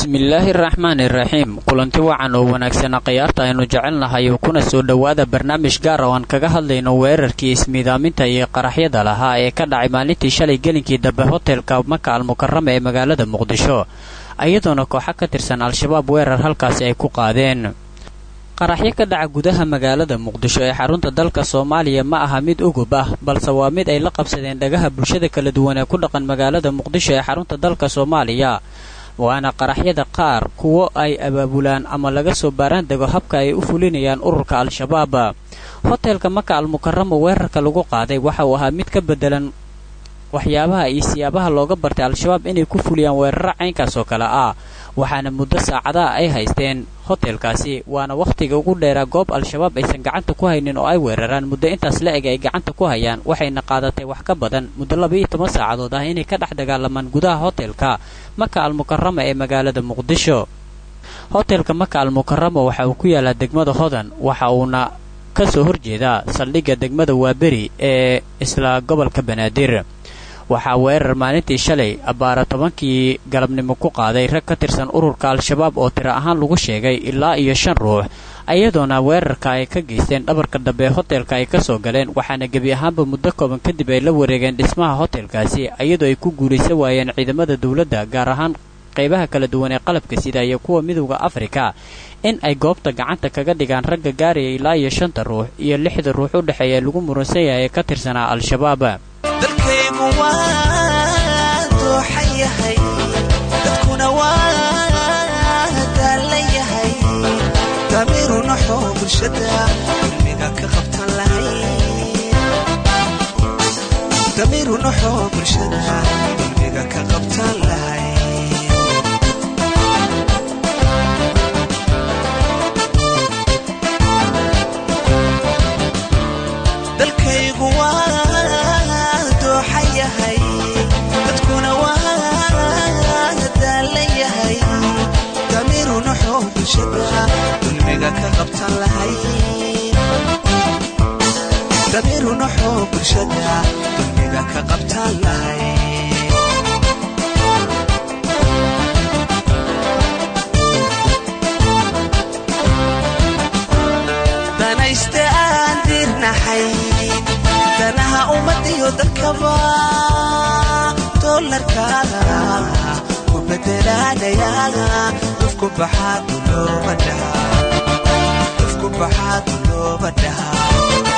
bismillaahi araxmaani iraxiim kulanti wacan oo wanaagsana khiyaarta aynu jecelnahay kuna soo dhowaada barnaamij gaar oo aan kaga hadlayno weerarkii ismiidaaminta iyo qaraxyada lahaa ee ka dhacay maalintii shalay gelinkii dambe hotelka maka almukarama ee magaalada muqdisho iyadoona kooxa ka tirsan al-shabaab weerar halkaasi ay ku qaadeen qaraxyo ka dhaca gudaha magaalada muqdisho ee xarunta dalka soomaaliya ma aha mid ugub ah balse waa mid ay la qabsadeen dhagaha bulshada kala duwan ee ku dhaqan magaalada muqdisho ee xarunta dalka soomaaliya waana qaraxyada qaar kuwo ay abaabulaan ama laga soo baaraan dego habka ay u fulinayaan ururka al-shabaab hotelka maka almukaramo weerarka lagu qaaday waxa uu ahaa mid ka bedelan waxyaabaha iyo siyaabaha looga bartay al-shabaab inay ku fuliyaan weeraro caynkaas oo kale ah waxaana muddo saacadaha ay haysteen hotelkaasi waana wakhtiga ugu dheeraa goob al-shabaab aysan gacanta ku haynin oo ay weeraraan muddo intaas la eg ay gacanta ku hayaan waxayna qaadatay wax ka badan muddo labaiyo toban saacadood ah inay ka dhex dagaalamaan gudaha hotelka maka almukarama ee magaalada muqdisho hotelka maka almukarama waxa uu ku yaalaa degmada hodan waxa uuna ka soo horjeedaa saldhigga degmada waaberi ee isla gobolka banaadir waxaa weerar maalintii shalay abbaara tobankii galabnimo ku qaaday rag ka tirsan ururka al-shabaab oo tiro ahaan lagu sheegay ilaa iyo shan ruux iyadoona weerarka ay ka geysteen dhabarka dambe hotelka ay ka soo galeen waxaana gebi ahaanba muddo kooban kadib ay la wareegeen dhismaha hotelkaasi iyadoo ay ku guulaysan waayeen ciidamada dowladda gaar ahaan qaybaha kala duwan ee qalabka sida iyo kuwa midowda afrika in ay goobta gacanta kaga dhigaan ragga gaaraya ilaa iyo shanta ruux iyo lixda ruux u dhexeeya lagu muransan yahay ee ka tirsanaa al-shabaab dalkaygu waa dooxan yahay dadkuna waa daallan yahay damiiru naxoo bulshada dulmiga ka qabtan damiiru naxoo bulshada dulmiga ka qabtan lahay dalkaygu waa dooxan yahay dadkuna waa daallan yahay damiiru naxoo bulshada dulmiga ka qabtan lahay damiiru naxoo bulshada dulmiga ka qabtan lahay danayste aan diirnaxay danaha ummadiyo dadkaba doolarka ku bedelaanaya dufku baxaa dulooba dhahaa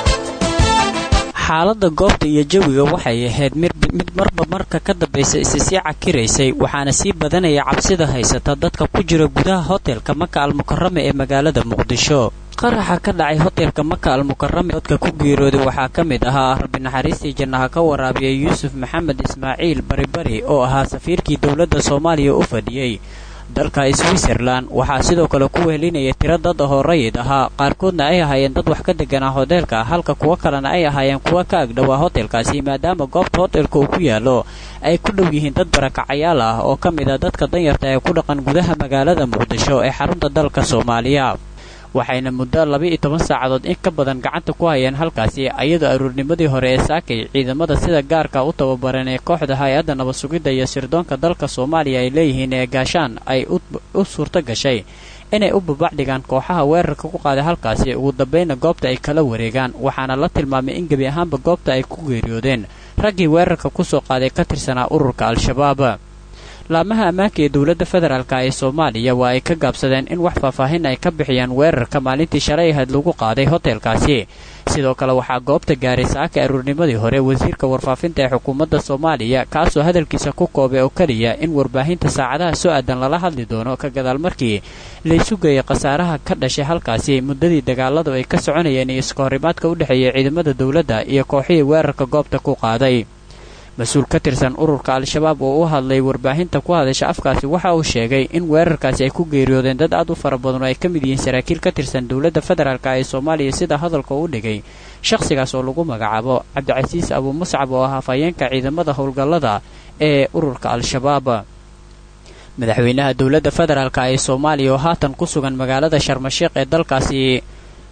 xaaladda goobta iyo jawiga waxay ahayd mid marba marka ka dambaysa isi sii cakiraysay waxaana sii badanaya cabsida haysata dadka ku jira gudaha hotelka maka almukarama ee magaalada muqdisho qaraxa ka dhacay hotelka maka almukarama dadka ku geerooday waxaa ka mid ahaa rabbi naxariistii jannaha ka waraabiyay yuusuf maxamed ismaaciil baribari oo ahaa safiirkii dowladda soomaaliya u fadhiyey dalka switzerlan waxaa sidoo kale ku wehelinaya tiro dad ahoo rayid ahaa qaarkoodna ay ahaayeen dad wax ka deganaa hoteelka halka kuwo kalena ay ahaayeen kuwa ka agdhowaa hotelkaasi maadaama goobta hotelka uu ku yaalo ay ku dhow yihiin dad barakacayaal ah oo ka mid a dadka danyarta ee ku dhaqan gudaha magaalada muqdisho ee xarunta dalka soomaaliya waxayna muddo laba-iyo toban saacadood in ka badan gacanta ku hayeen halkaasi iyadoo aruurnimadii hore ee saakay ciidamada sida gaarka u tababaran ee kooxda hay-adda nabad sugidda iyo sirdoonka dalka soomaaliya ay leeyihiin ee gaashaan ay u suurto gashay inay u babacdhigaan kooxaha weerarka ku qaaday halkaasi ugu dambayna goobta ay kala wareegaan waxaana la tilmaamay in gebi ahaanba goobta ay ku geeriyoodeen raggii weerarka kusoo qaaday ka tirsanaa ururka al-shabaab laamaha ammaanka ee dowladda federaalk ee soomaaliya waa ay ka gaabsadeen in wax faahfaahin ay ka bixiyaan weerarka maalintii shalay ahayd lagu qaaday hotelkaasi sidoo kale waxaa goobta gaaray saaka aruurnimadii hore wasiirka warfaafinta ee xukuumadda soomaaliya kaasoo hadalkiisa ku koobay oo keliya in warbaahinta saacadaha soo aadan lala hadli doono ka gadaal markii laysu geeyay khasaaraha ka dhashay halkaasi muddadii dagaaladu ay ka soconayeen iyo iskahorimaadka u dhexeeya ciidamada dowladda iyo kooxihii weerarka goobta ku qaaday mas-uul ka tirsan ururka al-shabaab oo u hadlay warbaahinta ku hadasha afkaasi waxa uu sheegay in weerarkaasi ay ku geeriyoodeen dad aad u fara badan oo ay ka mid yihiin saraakiil ka tirsan dowladda federaalk ee soomaaliya sida hadalka u dhigay shakhsigaas oo lagu magacaabo cabdicasiis abuu muscab oo ah hafayeenka ciidamada howlgallada ee ururka al-shabaab madaxweynaha dowladda federaalk ee soomaaliya oo haatan ku sugan magaalada sharmashiikh ee dalkaasi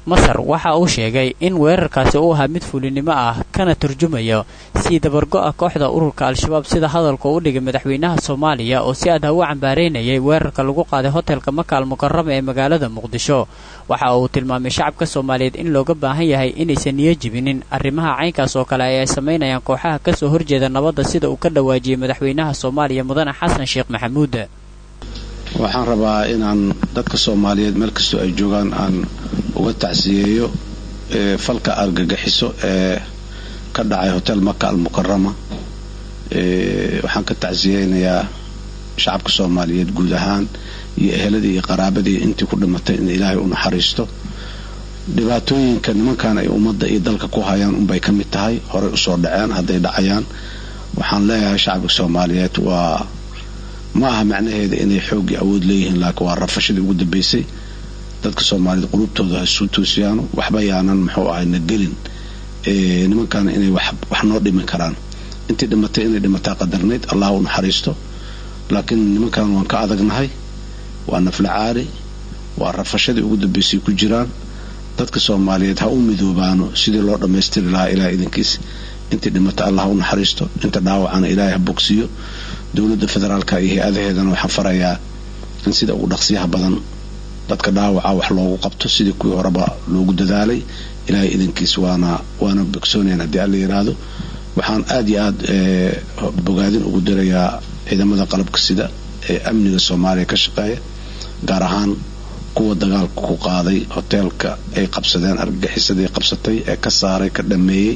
masar waxa uu sheegay in weerarkaasi uu ahaa mid fulinimo ah kana turjumayo sii dabargo-a kooxda ururka al-shabaab sida hadalka u dhigay madaxweynaha soomaaliya oo si adah u cambaareynayay weerarka lagu qaaday hotelka maka al mukarama ee magaalada muqdisho waxa uu tilmaamay shacabka soomaaliyeed in looga baahan yahay inaysan niyo jibinin arrimaha caynkaas oo kale ay ay samaynayaan kooxaha kasoo horjeeda nabadda sida uu ka dhawaajiyey madaxweynaha soomaaliya mudane xasan sheekh maxamuud waxaan rabaa inaan dadka soomaaliyeed meel kastoo ay joogaan aan uga tacsiyeeyo falka argagaxiso ee ka dhacay hotel maka al mukarama waxaan ka tacsiyeynayaa shacabka soomaaliyeed guud ahaan iyo eheladii iyo qaraabadii intii ku dhimatay in ilaahay u naxariisto dhibaatooyinka nimankan ay ummadda iyo dalka ku hayaan unbay ka mid tahay horey usoo dhaceen hadday dhacayaan waxaan leeyahay shacabka soomaaliyeed waa ma aha macnaheeda inay xooggii awood leeyihiin laakiin waa rafashadii ugu dambaysay dadka soomaaliyeed qulubtooda ha isuu toosiyaano waxba yaanan muxuu ahay na gelin nimankaana inay wax noo dhimin karaan intii dhimatay inay dhimataa qadarnayd allah u naxariisto laakiin nimankan waan ka adagnahay waa nafla caali waa rafashadii ugu dambaysay ku jiraan dadka soomaaliyeed ha u midoobaano sidii loo dhammaystiri lahaa ilaah idinkiis intii dhimata allah u naxariisto inta dhaawacana ilaahay ha bogsiiyo dowladda federaalka iyo hay-adaheedana waxaan farayaa in sida ugu dhaqsiyaha badan dadka dhaawaca wax loogu qabto sidii kuwii horeba loogu dadaalay ilaahay idinkiis waana waana bogsoonayan haddii alla yidhaahdo waxaan aada iyo aada bogaadin ugu dirayaa ciidamada qalabka sida ee amniga soomaaliya ka shaqeeya gaar ahaan kuwa dagaalka ku qaaday hoteelka ay qabsadeen argagixisadii qabsatay ee ka saaray ka dhameeyey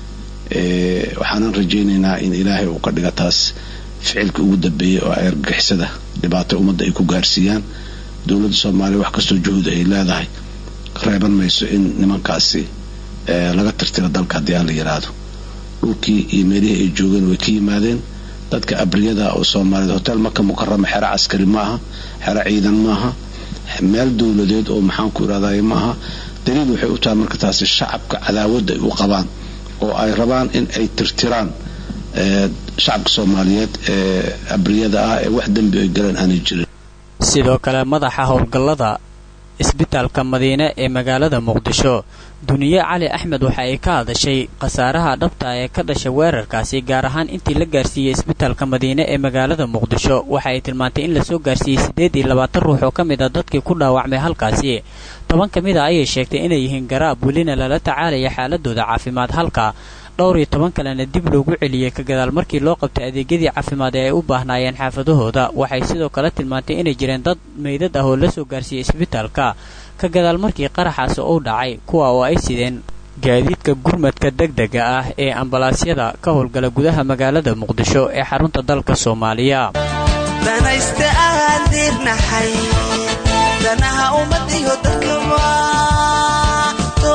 waxaanan rajaynaynaa in ilaahay uu ka dhiga taas ficilka ugu dambeeyay oo ay argagixisada dhibaato ummadda ay ku gaarsiiyaan dowladda soomaaliya wax kastoo juhud ay leedahay reeban mayso in nimankaasi laga tirtiro dalka haddii aan la yidhaahdo dhulkii iyo meelihii ay joogeen way ka yimaadeen dadka abriyada oo soomaaliyeed hotel maka mukarama xero caskari ma aha xero ciidan maaha meel dowladeed oo maxaan ku irahday ma aha daliil waxay u tahay marka taasi shacabka cadaawadda ay u qabaan oo ay rabaan in ay tirtiraan shacabka soomaaliyeed ee abriyada ah ee wax dembi ay galeen aanay jirin sidoo kale madaxa howlgallada isbitaalka madiine ee magaalada muqdisho duniye cali axmed waxa ay ka hadashay khasaaraha dhabta ee ka dhasha weerarkaasi gaar ahaan intii la gaarsiiyey isbitaalka madiine ee magaalada muqdisho waxa ay tilmaantay in lasoo gaarsiiyey siddeed iyo labaatan ruux oo ka mid a dadkii ku dhaawacmay halkaasi toban ka mid a ayay sheegtay inay yihiin garaab welina lala tacaalaya xaaladooda caafimaad halka dhowr iyo toban kalena dib loogu celiyey ka gadaal markii loo qabtay adeegyadii caafimaad ee ay u baahnaayeen xaafadahooda waxay sidoo kale tilmaantay inay jireen dad meydad ah oo la soo gaarsiiyey isbitaalka ka gadaal markii qaraxaasi uu dhacay kuwa oo ay sideen gaadiidka gurmadka degdega ah ee ambalaasyada ka howlgala gudaha magaalada muqdisho ee xarunta dalka soomaaliya danayste aan diirnaxay danaha ummadiyo dadka waa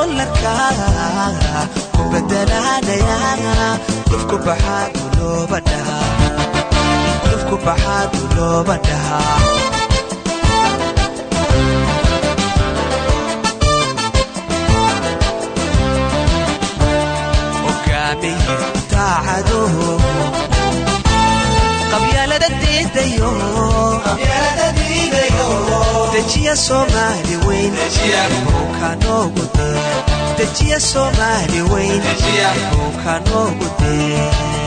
doolarka ku badalaanaya dufku baxaa dulooba dhahaa hogaamiye daacado qabyaalada diidayo dejiya soomaali weyn kanoogu dejiya soomaali weyn kanoogu dee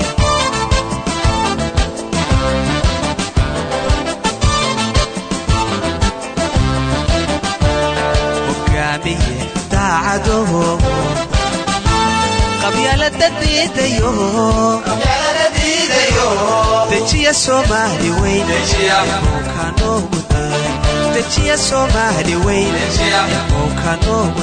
hogaamiye daacado qabyaalada diidayo dejiya soomaali weyn kanoogu dejiya soomaali weyn kanoogu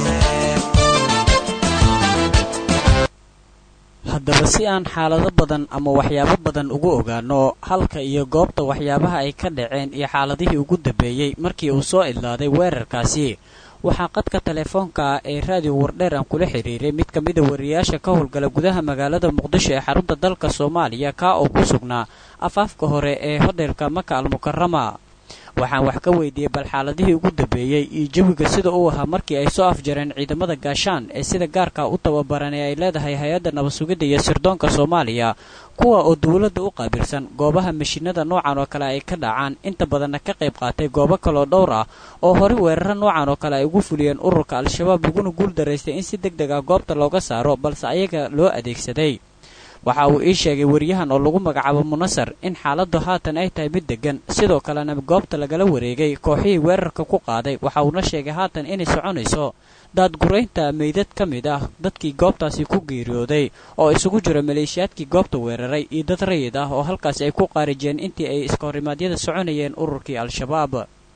haddaba si aan xaalado badan ama waxyaabo badan ugu ogaano halka iyo goobta waxyaabaha ay ka dhaceen iyo xaaladihii ugu dambeeyey markii uu soo idlaaday weerarkaasi waxaa qadka telefoonka ah ee raadiyo wardheer aan kula xiriiray mid ka mida wariyaasha ka howlgala gudaha magaalada muqdisho ee xarunta dalka soomaaliya kaa oo ku sugnaa afaafka hore ee hodheelka maka al mukarama waxaan wax ka weydiiyey bal xaaladihii ugu dambeeyey iyo jawiga sida uu ahaa markii ay soo afjareen ciidamada gaashaan ee sida gaarka u tababaran ee ay leedahay hay-adda nabadsugidda iyo sirdoonka soomaaliya kuwa oo dowladda u qaabilsan goobaha mashiinada noocan oo kale ay ka dhacaan inta badanna ka qayb qaatay goobo kaloo dhowr ah oo horey weeraro noocan oo kale ay ugu fuliyeen ururka al-shabaab laguna guul daraystay in si deg deg ah goobta looga saaro balse ayaga loo adeegsaday waxa uu ii sheegay wariyahan oo lagu magacaabo munasar in xaaladdu haatan ay tahay mid deggan sidoo kalena goobta lagala wareegay kooxihii weerarka ku qaaday waxa uuna sheegay haatan inay soconayso daadguraynta meydad ka mid ah dadkii goobtaasi ku geeriyooday oo isugu jira maleeshiyaadkii goobta weeraray iyo dad rayid ah oo halkaasi ay ku qaarijiyeen intii ay iskahorrimaadyada soconayeen ururkii al-shabaab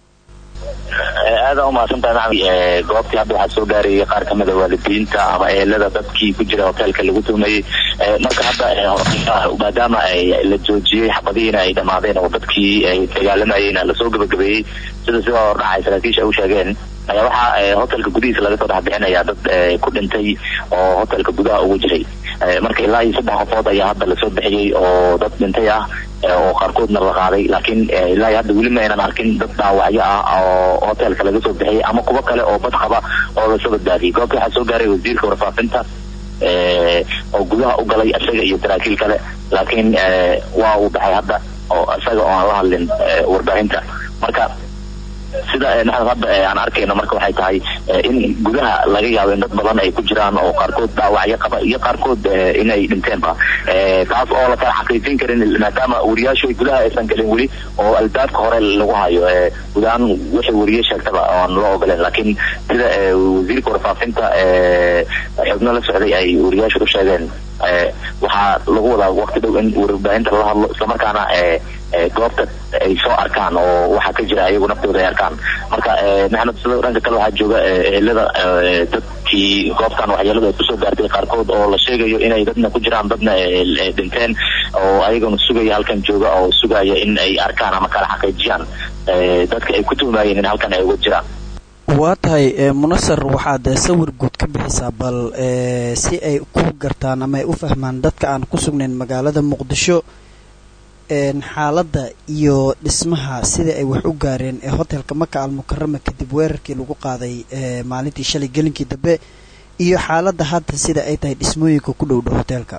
aada umahadsantahay maxamed goobtii hadda waxaa soo gaarayay qaar kamid a waalidiinta ama ehelada dadkii ku jira hoteelka lagu tumayey marka hadda maadaama la joojiyey xabadihiina ay dhamaadeen oo dadkii ay dagaalamayeyna lasoo gabagabeeyey sida sida hordhacay saraakiisha u sheegeen ayaa waxaa hotelka gudihiisa laga soo dhex bixinaya dad ku dhintay oo hotelka gudaha ugu jiray marka ilaa iyo saddex qofood ayaa hadda lasoo bixiyey oo dad dhintay ah oo qaarkoodna la qaaday laakiin ilaa iyo hadda weli ma aynan arkin dad dhaawacyo ah oo hotelka laga soo bixiyey ama kuwo kale oo bad qaba oo lasoo badbaadiyey goobta waxaa soo gaaray wasiirka warfaafinta oo gudaha u galay isaga iyo saraakiil kale laakiin waa uu baxay hadda oo isaga oo aan la hadlin warbaahinta marka sida maxamed hadda aan arkayno marka waxay tahay in gudaha laga yaabo in dad badan ay ku jiraan oo qaarkood dhaawacyo qaba iyo qaarkood inay dhinteenba taas oo la kala xaqiijin karin maadaama wariyaashu gudaha aysan gelin weli oo albaabka hore lagu hayo gudahaan wixii wariye sheegtaba oan loo ogoleen laakiin sida wasiirka warfaafinta xubno la socday ay wariyaashu u sheegeen waxaa lagu wadaa waqti dhow in warbaahinta lala hadlo islamarkaana goobta ay soo arkaan oo waxaa ka jira ayagu naftooda ay arkaan marka maxamed sida dhanka kale waxaa jooga ehelada dadkii goobtan waxyeeladu ay kusoo gaartay qaarkood oo la sheegayo inay dadna ku jiraan dadna dhinteen oo ayagana sugaya halkan jooga oo sugaya in ay arkaan ama kala xaqiijiyaan dadka ay ku tuumayeen in halkan ay uga jiraan waa tahay munasar waxaad sawir guud ka bixisaa bal si ay ku gartaan ama ay u fahmaan dadka aan ku sugnayn magaalada muqdisho xaaladda iyo dhismaha sida ay wax u gaareen ee hotelka maka almukarama kadib weerarkii lagu qaaday maalintii shalay gelinkii dambe iyo xaaladda hadda sida ay tahay dhismooyinka ku dhow dhow hoteelka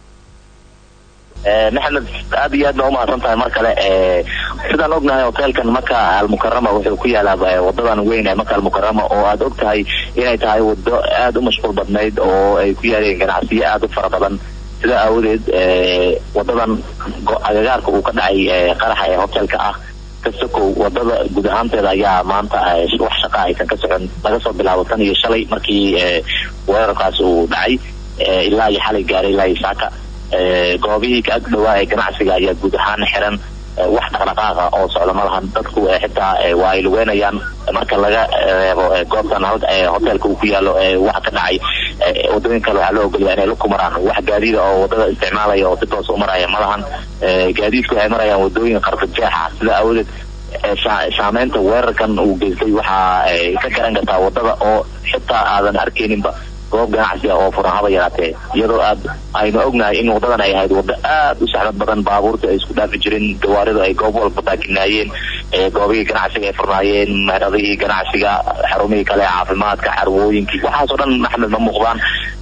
maxamed aad iyo aad baa umahadsan tahay mar kale sidaan ognahay hoteelkan maka almukarama wuxuu ku yaalaa wadadan weyn ee maka almukarama oo aad og tahay inay tahay wado aada u mashquul badnayd oo ay ku yaaleen ganacsiyo aada u fara badan sidaa aawadeed wadadan agagaarka uu ka dhacay qaraxa ee hotelka ah kasokow wadada guud ahaanteeda ayaa maanta wax shaqa aysan ka socon laga soo bilaabo tan iyo shalay markii weerarkaas uu dhacay ilaa iyo xalay gaaray ilaa iyo saaka goobihii ka ag dhawaa ee ganacsiga ayaa guud ahaan xiran wax dhaqdhaqaaqa oo socda ma lahan dadku xitaa waa ay lugeynayaan marka laga reebo goobtan hotelka uu ku yaalo waxa ka dhacay wadooyin kale waxaa loo ogolaya inay laku maraan wax gaadiida oo wadada isticmaalaya oo si toos u maraya ma lahan gaadiidku waxay marayaan wadooyin qarfajeexa sida aawadeed saameynta weerarkan uu geystay waxaa ka garan kartaa wadada oo xitaa aadan arkeyninba goob ganacsi ah oo furan haba yaraatee iyadoo aad aynu ognahay in wadadan ay ahayd waddo aada u saxmad badan baabuurta ay isku dhaafi jirin gawaaridu ay goob walba baakinaayeen goobihii ganacsiga ay furnaayeen meheradihii ganacsiga xarumihii kale caafimaadka xarwooyinkii waxaasoo dhan maxmed ma muuqdaan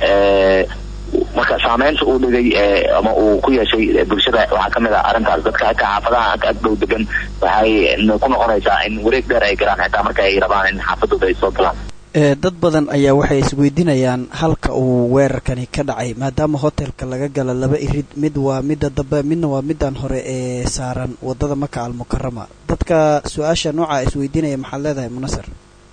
marka saameynta uu dhigay ama uu ku yeeshay bulshada waxaa kamid ah arrintaas dadka xitaa xaafadaha ag dhow degan waxay ku noqonaysaa in wareeg dheer ay galaan xitaa marka ay rabaan in xaafadooda ay soo galaan dad badan ayaa waxay isweydiinayaan halka uu weerarkani ka dhacay maadaama hotelka laga gala laba irid mid waa midda dambe midna waa middan hore ee saaran wadada maka almukarama dadka su-aasha nooca isweydiinaya maxaad leedahay munasar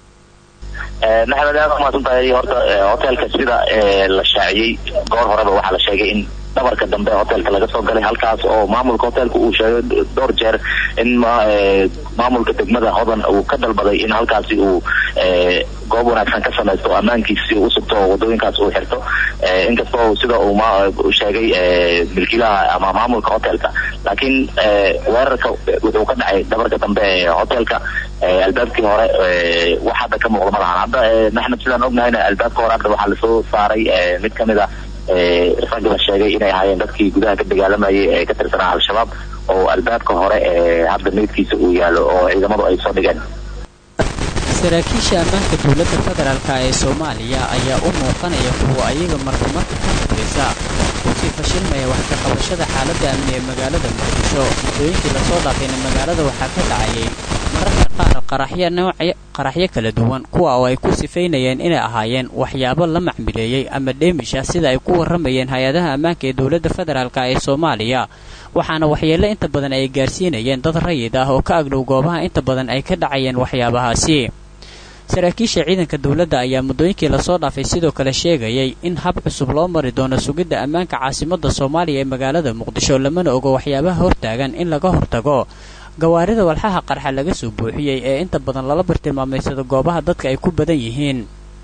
maxamed aad umaasan tahay horta hotelka sida la shaaciyey goor horeba waxaa la sheegay in dhabarka dambe hotelka laga soo galay halkaas oo maamulka hotelka uu sheegay dhowr jeer in maamulka degmada hodan uu ka dalbaday in halkaasi uu goob wanaagsan ka samaysto ammaankiisi u sugto oo wadooyinkaas uu xirto inkastoo sida uu sheegay milkiilaha ama maamulka hotelka laakiin weerarka wuxuu ka dhacay dhabarka dambe ee hotelka albaabkii hore wax hadda ka muuqda ma lahan hadda maxmed sidaan ognahayna albaabka hore hadda waxaa lasoo saaray mid kamid a rag la sheegay inay ahaayeen dadkii gudaha ka dagaalamayay ee ka tirsanaa al-shabaab oo albaabka hore ee hadda meydkiisa uu yaalo oo ciidamadu ay soo dhigeen saraakiisha ammaanka dowladda federaalk ee soomaaliya ayaa u muuqanaya kuwa ayaga marka marka ka dambaysa kusii fashilmaya wax ka qabashada xaaladda amni ee magaalada muqdisho muddooyinkii lasoo dhaafayna magaalada waxaa ka dhacayay mararka qaar qaraxyo noocyo qaraxyo kala duwan kuwa oo ay ku sifaynayeen inay ahaayeen waxyaabo la macmileeyey ama dheemisha sida ay ku warramayeen hay-adaha ammaanka ee dowladda federaalk ee soomaaliya waxaana waxyeello inta badan ay gaarsiinayeen dad rayid ah oo ka agdhow goobaha inta badan ay ka dhacayeen waxyaabahaasi saraakiisha ciidanka dowladda ayaa muddooyinkii lasoo dhaafay sidoo kale sheegayay in hab cusub loo mari doono sugidda ammaanka caasimadda soomaaliya ee magaalada muqdisho lamana ogo waxyaabaha hortaagan in laga hortago gawaarida walxaha qarxa laga soo buuxiyey ee inta badan lala bartilmaamaysado goobaha dadka ay ku badan yihiin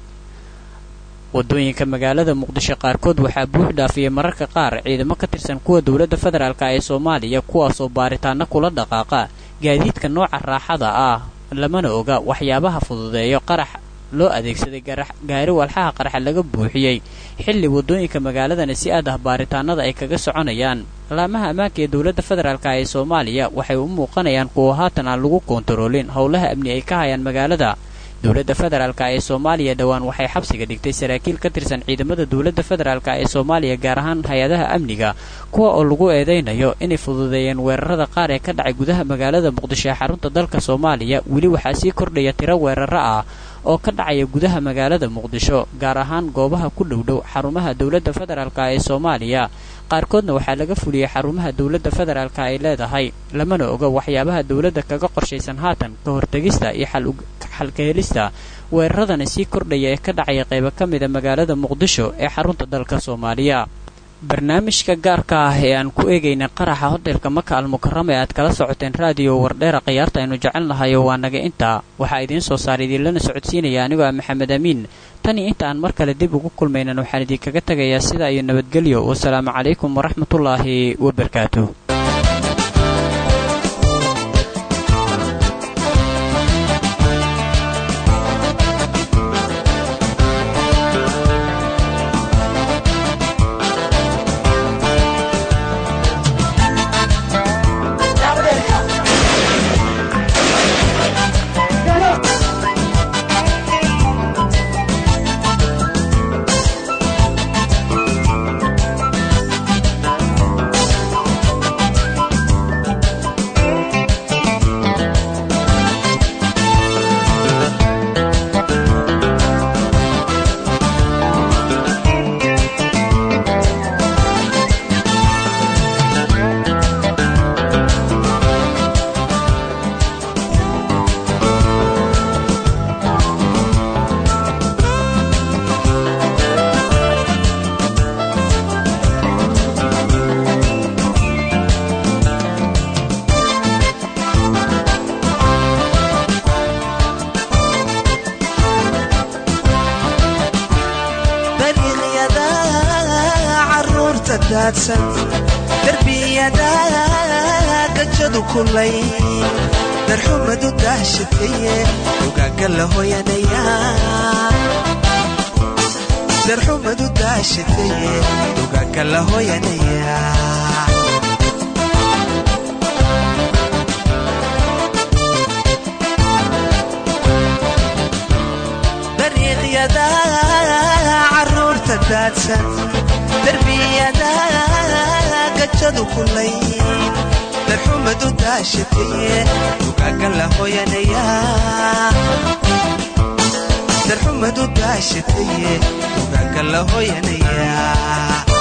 wadooyinka magaalada muqdisho qaarkood waxaa buux dhaafiyey mararka qaar ciidamo ka tirsan kuwa dowladda federaalk ee soomaaliya kuwaasoo baaritaano kula dhaqaaqa gaadiidka nooca raaxada ah lamana oga waxyaabaha fududeeyo qarax loo adeegsaday gaari walxaha qarxa laga buuxiyey xilli wadooyinka magaaladana si aad ah baaritaanada ay kaga soconayaan laamaha ammaanka ee dowladda federaalk ee soomaaliya waxay u muuqanayaan kuwa haatan aan lagu koontaroolin howlaha amni ay ka hayaan magaalada dowladda federaalk ee soomaaliya dhowaan waxay xabsiga dhigtay saraakiil ka tirsan ciidamada dowladda federaalk ee soomaaliya gaar ahaan hay-adaha amniga kuwa oo lagu eedaynayo inay fududeeyeen weerarada qaar ee ka dhacay gudaha magaalada muqdisho ee xarunta dalka soomaaliya weli waxaa sii kordhaya tiro weeraro ah oo ka dhacaya gudaha magaalada muqdisho gaar ahaan goobaha ku dhowdhow xarumaha dowladda federaalk ee soomaaliya qaarkoodna waxaa laga fuliyey xarumaha dowladda federaalk ay leedahay lamana oga waxyaabaha dowladda kaga qorshaysan haatan ka hortegista iyo xalka helista weeraradana sii kordhaya ee ka dhacaya qaybo ka mida magaalada muqdisho ee xarunta dalka soomaaliya barnaamijka gaarka ah ee aan ku eegaynay qaraxa hotelka maka almukarama ee aad kala socoteen raadiyo wardheera khiyaarta aynu jecelnahayo waa naga intaa waxaa idiin soo saaray idiinlana socodsiinaya anigoo ah maxamed amiin tan iyo inta aan mar kale dib ugu kulmaynan waxaan idinkaga tegayaa sidaa iyo nabadgelyo wasalaamu calaykum waraxmatullaahi wabarakaatu darbiyada gajadu kulay darxumadu daashataye ogaaga la hoyanaya darxumadu daashataye ogaaga la hoyanaya dariiqyada caruurta daadsan darbiyada gajadu kulay darxumadu daashataye ogaaga la hoyanaya darxumadu daashataye ogaaga la hoyanaya